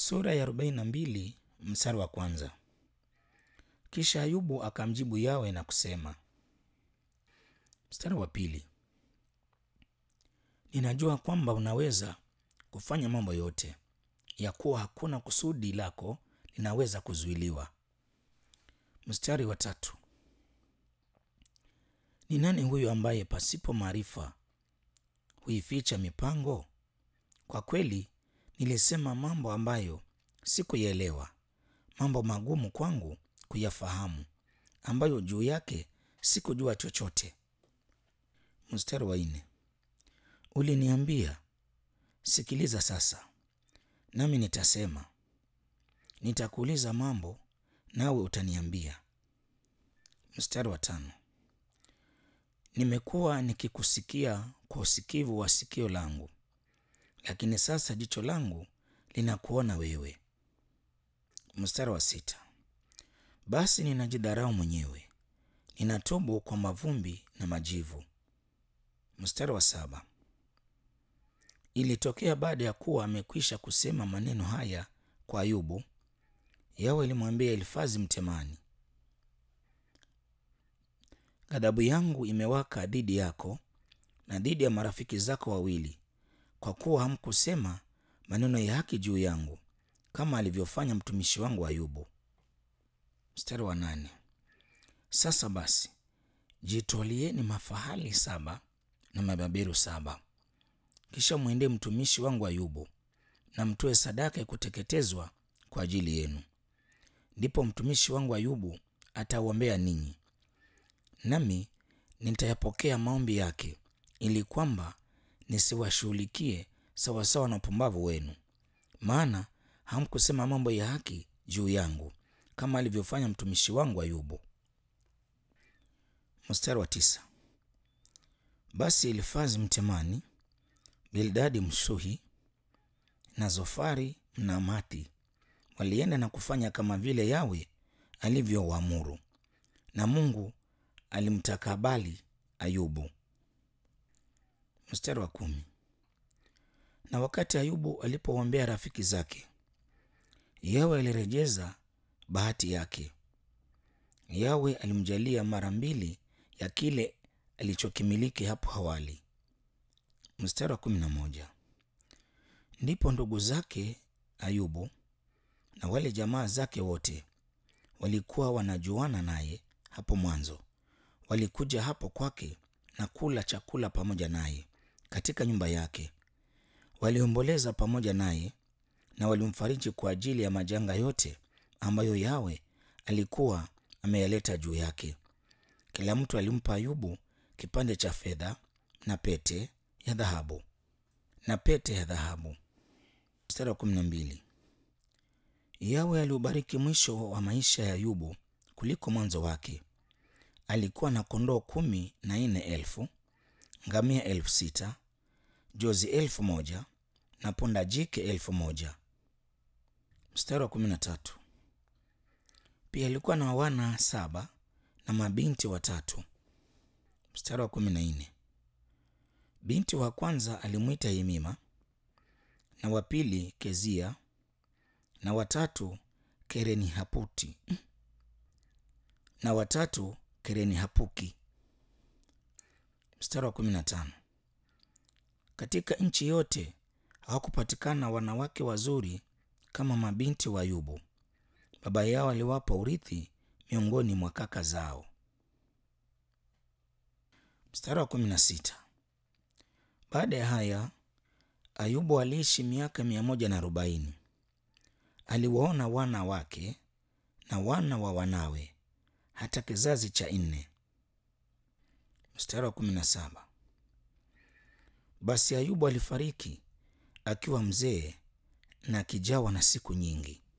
Sura ya 42 mstari wa kwanza. Kisha Ayubu akamjibu Yawe na kusema. Mstari wa pili. Ninajua kwamba unaweza kufanya mambo yote, ya kuwa hakuna kusudi lako linaweza kuzuiliwa. Mstari wa tatu. Ni nani huyu ambaye pasipo maarifa huificha mipango? Kwa kweli nilisema mambo ambayo sikuyaelewa, mambo magumu kwangu kuyafahamu, ambayo juu yake sikujua chochote. Mstari wa nne. Uliniambia, sikiliza sasa, nami nitasema, nitakuuliza mambo nawe utaniambia. Mstari wa tano. Nimekuwa nikikusikia kwa usikivu wa sikio langu, lakini sasa jicho langu linakuona wewe. Mstari wa sita. Basi ninajidharau mwenyewe, ninatubu kwa mavumbi na majivu. Mstari wa saba. Ilitokea baada ya kuwa amekwisha kusema maneno haya kwa Ayubu, Yawe alimwambia Elifazi Mtemani, ghadhabu yangu imewaka dhidi yako na dhidi ya marafiki zako wawili, kwa kuwa hamkusema maneno ya haki juu yangu, kama alivyofanya mtumishi wangu Ayubu. Mstari wa nane. Sasa basi jitwalieni mafahali saba na mabeberu saba, kisha mwendee mtumishi wangu Ayubu na mtoe sadaka ya kuteketezwa kwa ajili yenu. Ndipo mtumishi wangu Ayubu atauombea ninyi, nami nitayapokea maombi yake, ili kwamba nisiwashughulikie sawasawa na upumbavu wenu, maana hamkusema mambo ya haki juu yangu, kama alivyofanya mtumishi wangu Ayubu. Mstari wa tisa. Basi Elifazi Mtemani, Bildadi Mshuhi na Zofari Mnaamathi walienda na kufanya kama vile Yawe alivyowaamuru, na Mungu alimtakabali Ayubu. Mstari wa kumi. Na wakati Ayubu alipoombea rafiki zake, Yawe alirejeza bahati yake. Yawe alimjalia mara mbili ya kile alichokimiliki hapo awali. Mstari wa kumi na moja. Ndipo ndugu zake Ayubu na wale jamaa zake wote walikuwa wanajuana naye hapo mwanzo, walikuja hapo kwake na kula chakula pamoja naye katika nyumba yake. Waliomboleza pamoja naye na walimfariji kwa ajili ya majanga yote ambayo Yawe alikuwa ameyaleta juu yake. Kila mtu alimpa Ayubu kipande cha fedha na pete ya dhahabu na pete ya dhahabu. Mstari wa kumi na mbili. Yawe aliubariki mwisho wa maisha ya Ayubu kuliko mwanzo wake. Alikuwa na kondoo kumi na nne elfu, ngamia elfu sita, jozi elfu moja na ponda jike elfu moja. Mstari wa kumi na tatu. Pia alikuwa na wana saba na mabinti watatu. Mstari wa kumi na nne. Binti wa kwanza alimwita Yemima na wa pili Kezia na watatu Kereni Haputi na watatu Kereni Hapuki. Mstari wa kumi na tano. Katika nchi yote hawakupatikana wanawake wazuri kama mabinti wa Ayubu. Baba yao aliwapa urithi miongoni mwa kaka zao. Mstari wa kumi na sita. Baada ya haya Ayubu aliishi miaka mia moja na arobaini. Aliwaona wana wake na wana wa wanawe hata kizazi cha nne. Mstari wa kumi na saba. Basi Ayubu alifariki akiwa mzee na akijawa na siku nyingi.